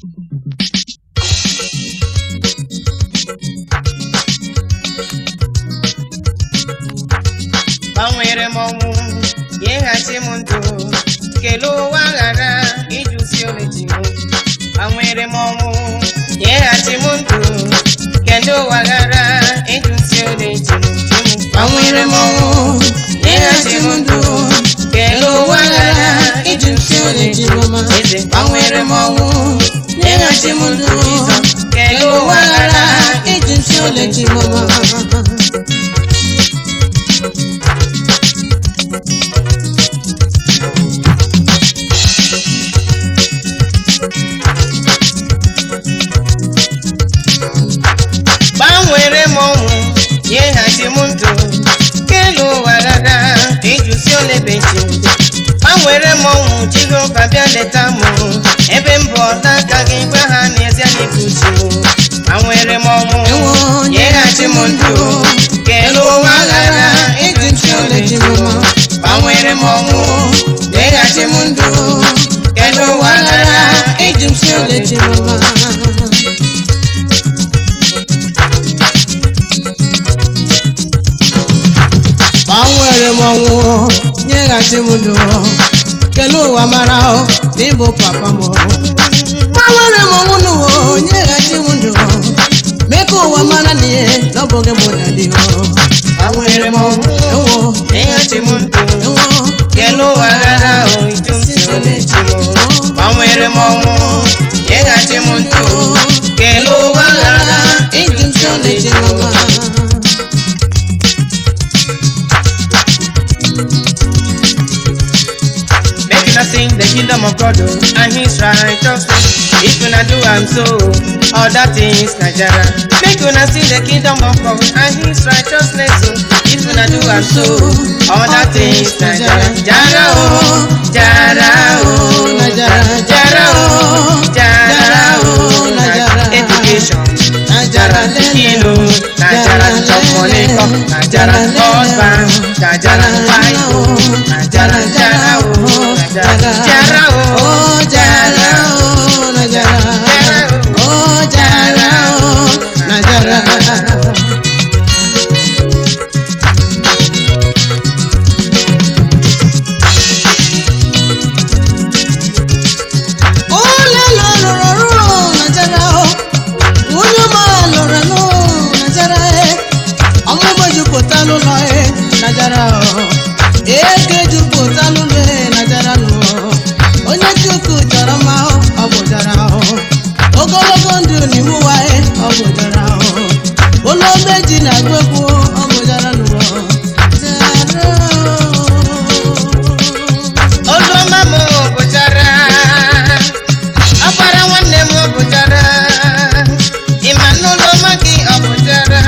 gbanwere m ọnwụ nyeghachi m ndụ kelee ụwa ghara ịjụsi oleji m gbanwere m ọnwụ nyeghachi m ndụ kelee ụwa ghara ịjụsi oleji m gbanwere m ọnwụ nyeghachi m ndụ kelee ụwa ghara ịjụsi oleji m eze gbanwere m ọnwụ nyeghachi m ndụ kelee ụwa ghara ịjụsi oleji m gbanwere m ọnwụ nyeghachi m ndụ kelu ụwa ghara ịjụsi olebechi gbanwere m ọnwụ jehova bịa leta m ebe m bụ ọta aka gị gwa ha n'ezie n'ibuchi m gbanwere m ọnwụ nyeghachi m ndụ kelu ụwa ghara ịjụsi olebechi m gbanwere m ọnwụ nyeghachi m ndụ kelu ụwa ghara ịjụsi olebechi m gbanwere m ọnwụ nyeghachi m ndụ kelee ụwa mara ọ na ịbụ papa m gbanwere m ọnwụ n'ụwa nyeghachi m ndụ mee ka ụwa mara na ihe na ọ bụghị mụ na dị gbanwere m ọnwụ ewo nyeghachi m ndụ ewo kelu ụwa ghara ịjụsi olebechi m gbanwere m ọnwụ nyeghachi m ndụ kelu ụwa ghara ịdị m si oleji mama Make una sing the kingdom of God oh, and his righteousness. If una do am so, all that things Nigeria. Make una sing the kingdom of God and his righteousness. Oh. If una do am so, all that things Nigeria. Jara oh, Jara oh, Najara, Jara oh, Jara oh, Najara. Education. Najara, Najara kilo, Najara chop money come, Najara husband, Najara wife, oh, Najara Jara oh, Najara Jara oh, Oh, Jara, oh, Najara. Oh, Jara, oh, Najara. Onye lụrụ ọrụ Najara, oh. Onye ọma lụrụ ọrụ Najara, eh. Ọmụmụ jupụta n'ụlọ eh, Najara, oh. Ego jupụta n'ụlọ eh, Najara, oh. Onye Chukwu chọrọ mma oh, ọ bụ Jara, oh. Ogologo ndụ n'iwu wa eh, ọ bụ Jara, oh. Ụlọ meji na-agụ egwu ọ bụ Jara, oh. Jara, oh. Oluọma m bụchara, ọkpara nwanne m bụchara, ịma n'ụlọma gị ọ bụchara.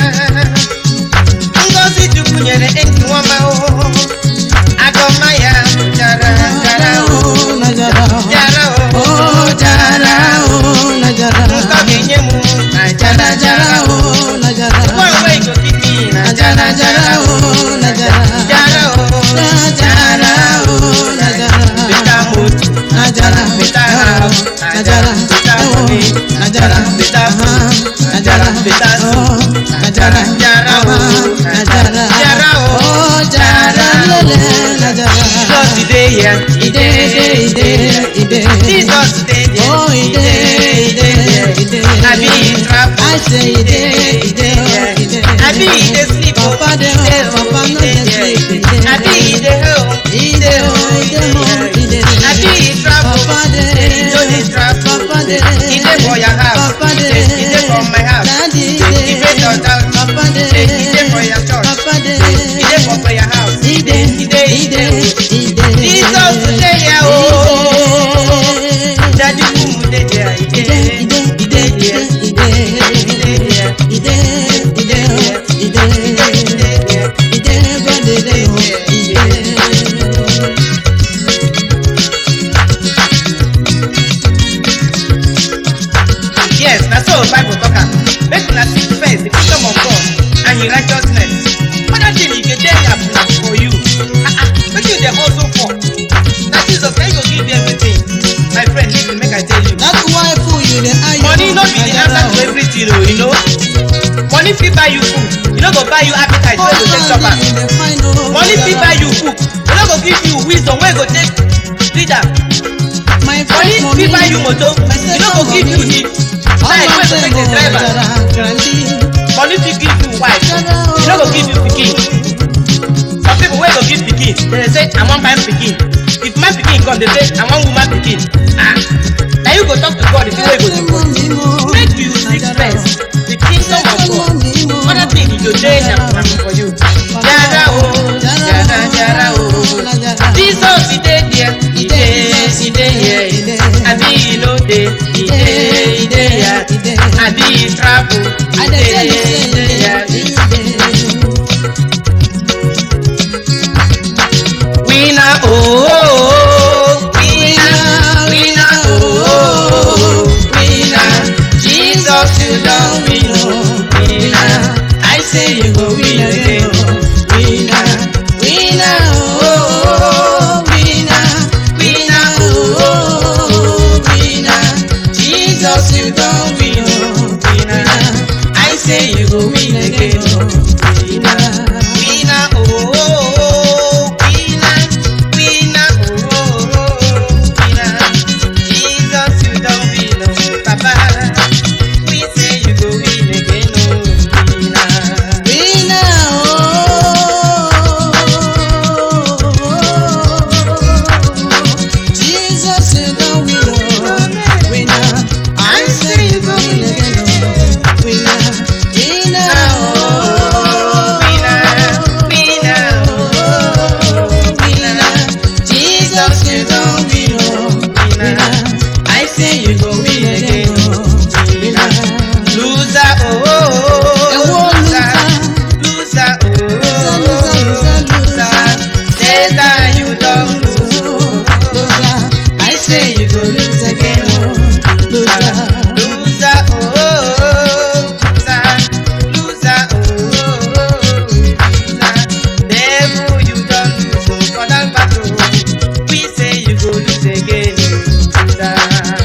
Ngọzi Chukwu nyere enyi nwama o, agọma ya bụchara, jara o, Najara, jara o, oh, Jara, oh, Najara. nkọ ga-enye m na jara jara o. Najara, Ngwa ngwa igokiki na jara jara o, Najara, jara o, jara o, Najara, beta moto. Najara, Beta house, Najara, beta money, Najara, beta food, Najara, beta oh, soup, Najara, Jara o, Najara, Jara o, oh, Jara, lele, Najara. Jesus today here, Ide, ide, ide, ide. Jesus today here, Oh, ide, ide, ide. I be in trap, I say ide, ide, oh, ide. I be in the sleep, oh, Papa dey ide, home, Papa no ide, dey ide. sleep, ide. I be in the home, Ide, oh, ide, home, ide. I be in trap, oh, Papa dey, ide, no dey trap, Papa dey, ide for your house, Papa dey, ide, ide for my house, Daddy ide dey, for your house, Papa dey, ide for your church, Papa dey, ide for prayer house, ide, ide, ide, ide. ide. Jesus today here, oh, Ide, Daddy boom dey there, ide, ide, ide, ide, ide, ide. ide there, Ide, ide, oh, ide. ide there. Ide, God, ide, oh, ide. Yes, na so Bible talk am. Make una seek first the kingdom of God and his righteousness. Other thing e go dey happen for you. Ah ah, wetin you dey hustle for? Na Jesus na him go give you everything. My friend, listen make I tell you. That's why fool thing o you know money fit buy you food e no go buy you appetite wey you go take chop am money fit buy you book e no go give you wisdom wey you go take read am money fit buy you motor e no go give you the time wey you go take dey drive am money fit give you wife e no go give you pikin some people wey go give pikin dey say i wan buy pikin if my pikin come dey say i wan woman pikin ah na you go talk to god the thing wey you go do make you seek first the kingdom of god other thing e go dey na for you jara o jara jara o jesus e dey there e dey e dey here abi e no dey e dey e dey here abi e travel e dey e dey here. winner oh, oh, oh winner winner oh, oh, oh winner jesus you don win oh winner i say you go win again oh winner winner oh, oh, oh winner winner oh, oh, oh winner jesus you don win oh winner i say you go win again oh winner winner oh, oh, oh winner winner oh, oh, oh winner jesus you don win oh papa we say you go win again oh winner. I say you go win again oh winner winner oh winner jesus you don win oh winner I say you go win again oh winner loser oh oh oh loser loser oh oh loser satan you don lose oh I say you go lose again oh loser loser oh oh loser loser oh oh loser devil you don lose oh for that battle we say you go lose again oh loser.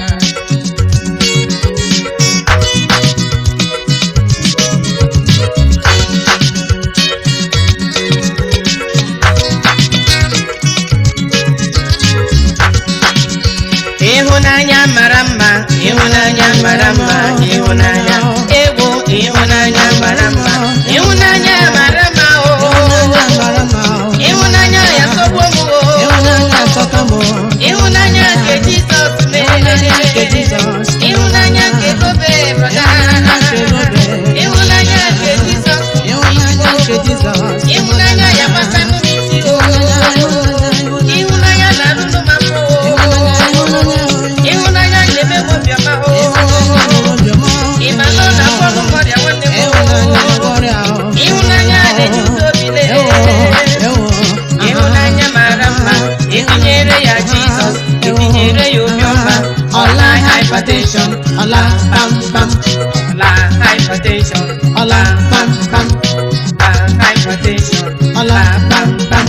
ịhụnanya mara mma ịhụnanya mara mma ịhụnanya egwu ịhụnanya mara mma ịhụnanya mara mma o ịhụnanya ya sọgbuo m o ịhụnanya nke jizọs mere ịhụnanya nke gobe brọda ịhụnanya nke jizọs ịhụnanya ya gbasa n'isi o ịhụnanya na-alụlụ ma mbụ ịhụnanya na-eme m obiọma o ịma na ọ na-agwọ m ọrịa nwanne m o ịhụnanya na-enye udo obi lee ịhụnanya mara mma etinyere ya jizọs etinyere ya obiọma ọla hypertension Ọla pam pam, ọla hypertension ọla pam pam, ọla hypertension ọla pam pam.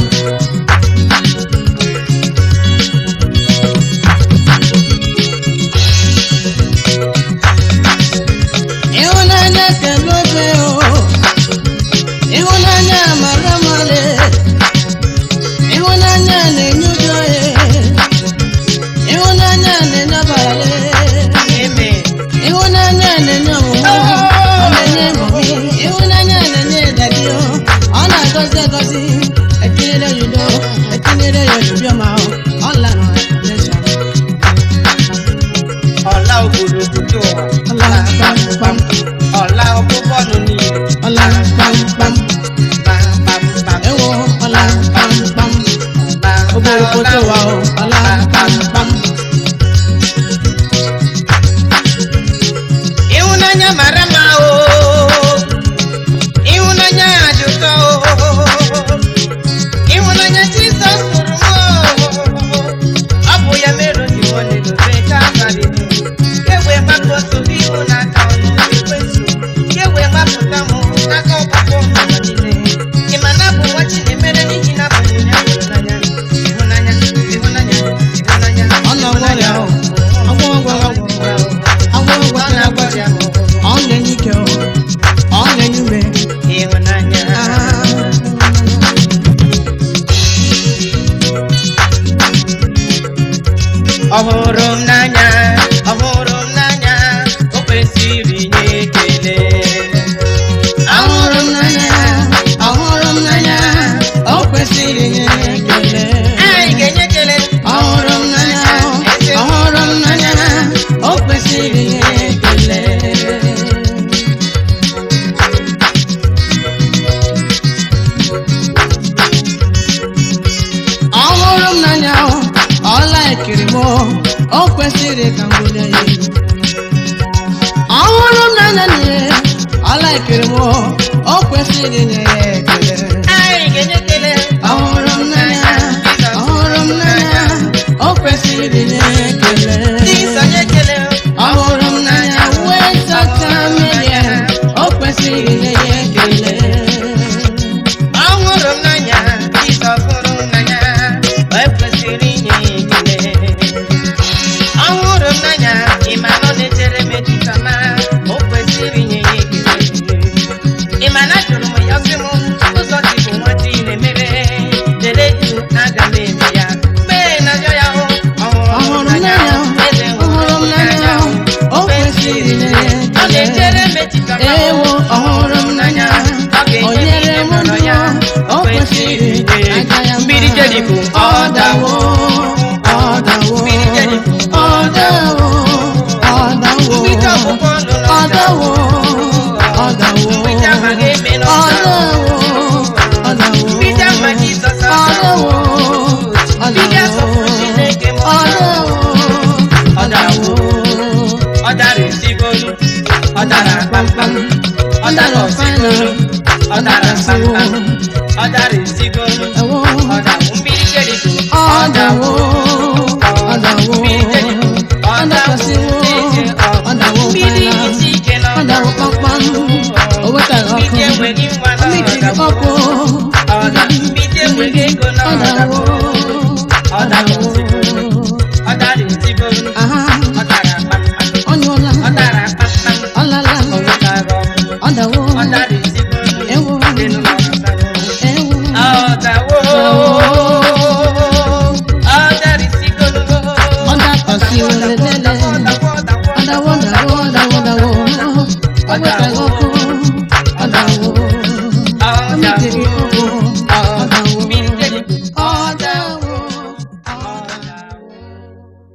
ịhụnanya kele obe o ịhụnanya mara male ịhụnanya na-enye udo e ịhụnanya na-enye abalị amen ịhụnanya na-enye ọmụmụ ọ na-enye mmụmụ ịhụnanya na-enye dadi ọ na-agọzi agọzi etinyere kwesịrị inye ya ekele anyị ga-enye ekele ọhụrụ m n'anya ọhụrụ m n'anya o kwesịrị inye ya ekele Jizọs nye ekele ọhụrụ m n'anya wee zacha mmehie o kwesịrị inye ya ekele ọhụrụ m n'anya Jizọs hụrụ m n'anya o kwesịrị inye ya ekele ọhụrụ m n'anya ịma na ọ na-echere m echiche ọma o kwesịrị inye ya ekele ịma na jụrụ m ya sị m ụzọ dị bụ nwa chi na-emere dere ju aga m eme ya mgbe na-ajọ ya hụ ọhụrụ m n'anya eze ọhụrụ m n'anya o kwesịrị inye ya ọ ekele na-echere m echiche ọma ewo ọhụrụ m n'anya o nyere m ndụ o kwesịrị aja ya mma. Mmiri Jeriko, ọ dawo ọ dawo Mmiri Jeriko, ọ dawo ọ dawo Mgbidi ọgbụgbọ ndụ na ọ dawo ọ dawo Mgbidi amaghị eme na ọ ọ dawo. dawo ọ dawo Mgbidi ama Jizọs ọ asawo. dawo ọ Mgbidi asọpụ dawo Chineke m ọ dawo ọ dawo Ọ dara esigolu, ọ dara kpamkpam, ọ dara osigolu, ọ dara kpamkpam, ọ dara esigolu, ewo ọ dawo mmiri Jeriko, ọ dawo ọ dawo mmiri Jeriko, ọ dakwasịwo ọ dawo mmiri mkpana isi ike na ọ dawo kpakpam o wetara ọkụ Mmiri enweghị nwa na o metiri ọdawo. ọkụ Ọ da mmiri enweghị ego na ọ dawo ọdawo. ọ dawo Ọ dara esigolu, aha ọ dara kpamkpam, ọ nyụọla ọ dara kpamkpam, ọ lala o wetara ọkụ. ọ dawo Ọ dara esigolu, Ewo. elu na ọdawo. ewo Ọdawo. Ọ dara esigolu. ọ dakwasịwo lelele Ọdawo, ọdawo, ọ dawo dawo dawo dawo o wetara